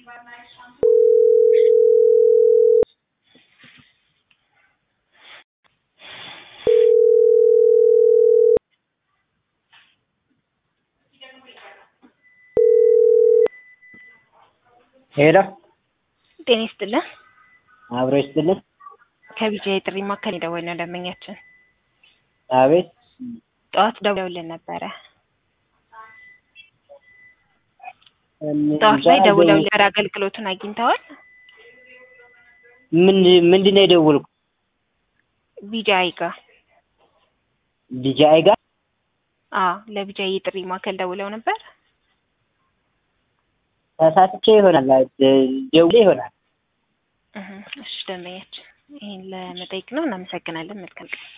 ሄሎ ጤና ይስጥልን። አብሮ ይስጥልን። ከቢጃ የጥሪ ማዕከል የደወልነው ደንበኛችን አቤት ጠዋት ደውለውልን ነበረ። ጠዋት ላይ ደውለው ነበር። አገልግሎቱን አግኝተዋል? ምን ምንድን ነው የደወልኩ? ቢጃይ ጋር ዲጂአይ ጋር አዎ፣ ለቢጃይ የጥሪ ማዕከል ደውለው ነበር። ተሳስቼ ይሆናል ደውሌ ይሆናል። እህ፣ እሺ ደንበኛችን ይህን ለመጠየቅ ነው። እናመሰግናለን። መልካም ቀን